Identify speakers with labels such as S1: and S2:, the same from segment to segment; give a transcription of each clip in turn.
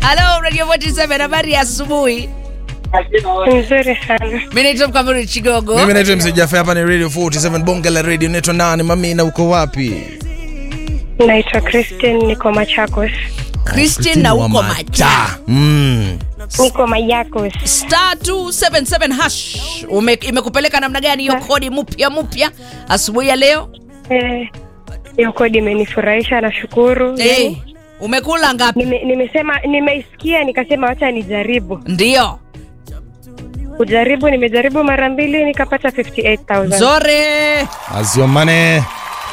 S1: Halo Radio 47 habari ya asubuhi.
S2: Nzuri sana.
S1: Mimi naitwa Mkamuri Chigogo.
S3: Mimi naitwa MC Jaffe, hapa ni Radio 47 Bonge la Radio. Naitwa nani? Mami na uko wapi?
S2: Naitwa Christine, niko Machakos.
S1: Christian na uko macha.
S3: Mm.
S2: Niko Mayakos.
S1: Star 277 hash. Ume, imekupeleka namna gani hiyo kodi mpya mpya asubuhi ya leo?
S2: Eh, hiyo kodi imenifurahisha, nashukuru.
S1: Eh, umekula ngapi?
S2: Nime, nimesema nimeisikia nikasema wacha nijaribu.
S1: Ndio.
S2: Kujaribu nimejaribu mara mbili nikapata 58000.
S1: Zore.
S3: Aziomane.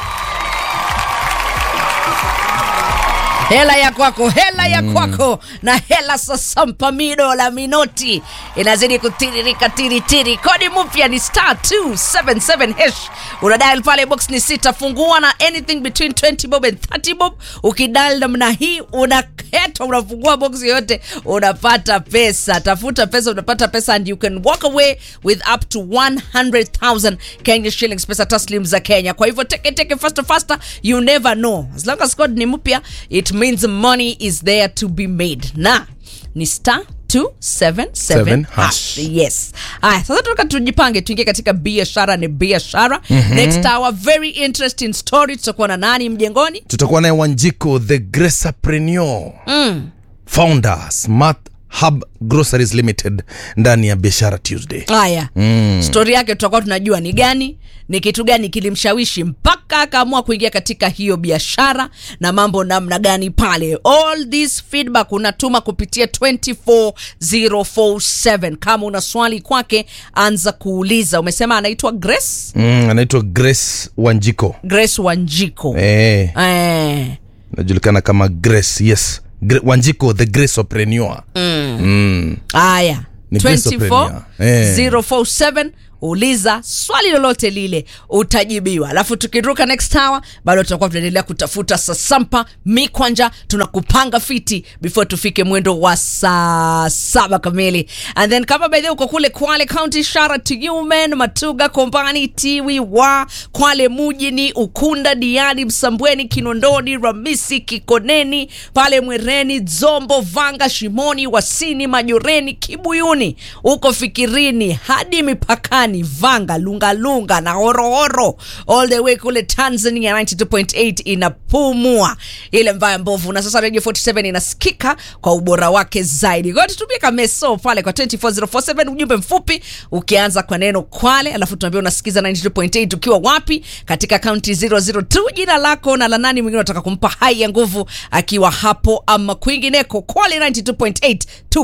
S1: hela ya kwako hela ya kwako na hela sasa mpamido la minoti inazidi kutiririka tiritiri kodi mpya ni star 277 hash unadial pale box ni sita fungua na anything between 20 bob and 30 bob ukidial namna hii unaketa unafungua box yoyote unapata pesa tafuta pesa unapata pesa and you can walk away with up to 100000 kenya shillings pesa taslim za kenya kwa hivyo teke teke faster faster you never know as long as code ni mpya it means money is there to be made na ni star 277
S3: Seven
S1: hash.
S3: hash.
S1: yes aya sasa tunataka tujipange tuingie katika biashara ni biashara mm-hmm. next hour very interesting story tutakuwa na nani mjengoni
S3: Tutakuwa naye Wanjiko the Gracerpreneur.
S1: mm.
S3: Founder Smart Hub Groceries Limited ndani ya Biashara Tuesday.
S1: haya mm. stori yake tutakuwa tunajua ni gani ni kitu gani kilimshawishi mpaka akaamua kuingia katika hiyo biashara na mambo namna gani pale all this feedback unatuma kupitia 24047 kama una swali kwake anza kuuliza umesema anaitwa grace
S3: Mm, anaitwa Grace Wanjiko.
S1: grace wanjiko
S3: Eh,
S1: eh.
S3: najulikana kama Grace. Yes. Gre- Wanjiko the Gracerpreneur. Mm.
S1: haya
S3: Ni Grace Openia. Eh.
S1: 24047 uliza swali lolote lile utajibiwa alafu tukiruka next hour bado tutakuwa tunaendelea kutafuta sasampa mikwanja tunakupanga fiti before tufike mwendo wa saa saba kamili and then kama baidhi uko kule kwale county shara to you men matuga kombani tiwi wa kwale mujini ukunda diani msambweni kinondoni ramisi kikoneni pale mwereni dzombo vanga shimoni wasini majoreni kibuyuni uko fikirini hadi mipakani vanga lungalunga na horohoro all the way kule tanzania 92.8 inapumua ile mbaya mbovu na sasa radio 47 inasikika kwa ubora wake zaidi kwa tutumie kameso pale kwa 24047 ujumbe mfupi ukianza kwa neno kwale alafu tunaambia unasikiza 92.8 ukiwa wapi katika kaunti 002 jina lako na la nani mwingine unataka kumpa hai ya nguvu akiwa hapo ama kwingineko kwale 92.8